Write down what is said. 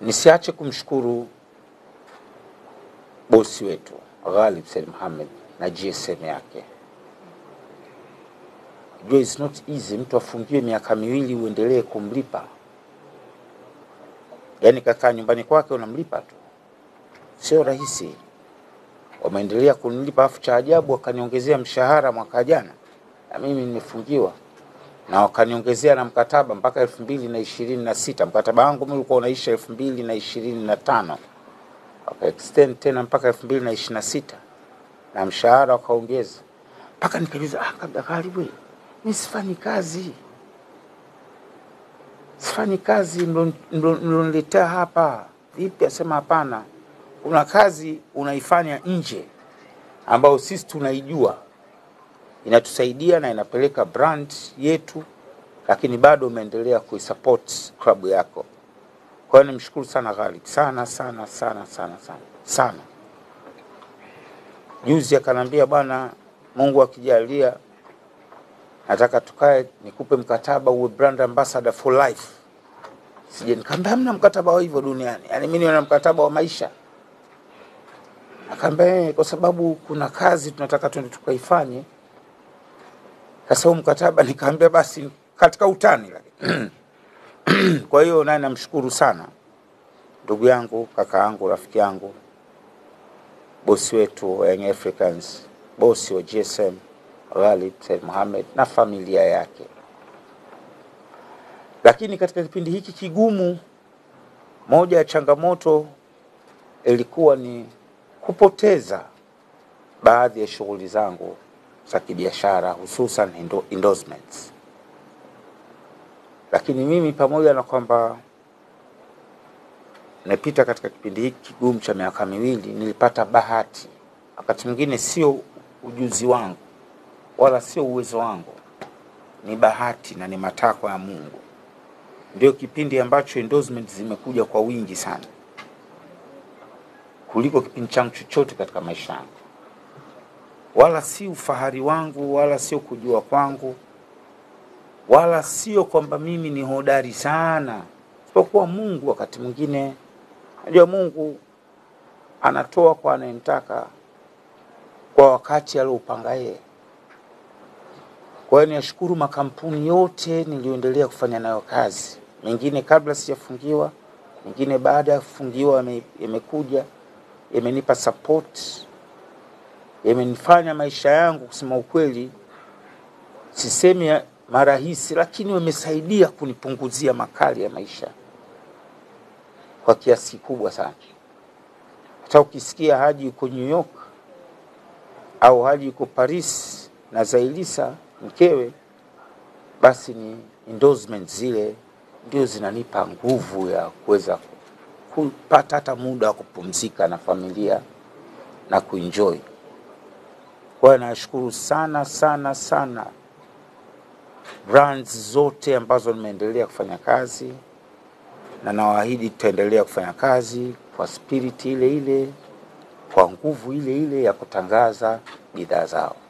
Nisiache kumshukuru bosi wetu Ghalib Said Mohamed na GSM yake. Jua is not easy mtu afungiwe miaka miwili uendelee kumlipa, yaani kakaa nyumbani kwake unamlipa tu, sio rahisi. Wameendelea kunilipa, afu cha ajabu wakaniongezea mshahara mwaka jana, na mimi nimefungiwa na wakaniongezea na mkataba mpaka elfu mbili na ishirini na sita. Mkataba wangu mimi ulikuwa unaisha elfu mbili na ishirini na tano waka extend tena mpaka elfu mbili na ishirini na sita na mshahara wakaongeza mpaka nikajuza, ah, kabla Ghalibu, mi sifanyi kazi, sifanyi kazi mloniletea hapa. Vipi? Asema hapana, kuna kazi unaifanya nje ambayo sisi tunaijua inatusaidia na inapeleka brand yetu, lakini bado umeendelea kuisupport klabu yako. Kwa hiyo nimshukuru sana Ghalib sana sana sana sana sana sana. Juzi akanambia bwana, Mungu akijalia, nataka tukae nikupe mkataba uwe brand ambassador for life. Sije nikamwambia hamna mkataba wa hivyo duniani, yaani mimi nina mkataba wa maisha. Akaambia kwa sababu kuna kazi tunataka twende tukaifanye. Sasa huu mkataba, nikaambia basi katika utani lakini kwa hiyo naye namshukuru sana ndugu yangu, kaka yangu, rafiki yangu, bosi wetu wa Young Africans, bosi wa GSM Ghalib Said Mohamed na familia yake. Lakini katika kipindi hiki kigumu, moja ya changamoto ilikuwa ni kupoteza baadhi ya shughuli zangu za kibiashara, hususan endo- endorsements lakini mimi pamoja na kwamba nimepita katika kipindi hiki kigumu cha miaka miwili, nilipata bahati. Wakati mwingine sio ujuzi wangu wala sio uwezo wangu, ni bahati na ni matakwa ya Mungu. Ndio kipindi ambacho endorsement zimekuja kwa wingi sana kuliko kipindi changu chochote katika maisha yangu, wala si ufahari wangu wala sio kujua kwangu wala sio kwamba mimi ni hodari sana, isipokuwa Mungu. Wakati mwingine, najua Mungu anatoa kwa anayemtaka kwa wakati aliopanga yeye. Kwa hiyo niashukuru makampuni yote niliyoendelea kufanya nayo kazi, mengine kabla sijafungiwa, mengine baada ya kufungiwa yame- yamekuja, yamenipa support, yamenifanya maisha yangu kusema ukweli sisemi ya- marahisi, lakini wamesaidia kunipunguzia makali ya maisha kwa kiasi kikubwa sana. Hata ukisikia Haji yuko New York au Haji yuko Paris na Zailisa mkewe, basi ni endorsement zile ndio zinanipa nguvu ya kuweza kupata hata muda wa kupumzika na familia na kuenjoy. Kwa hiyo nashukuru sana sana sana brands zote ambazo nimeendelea kufanya kazi na nawaahidi tutaendelea kufanya kazi kwa spirit ile ile, kwa nguvu ile ile ya kutangaza bidhaa zao.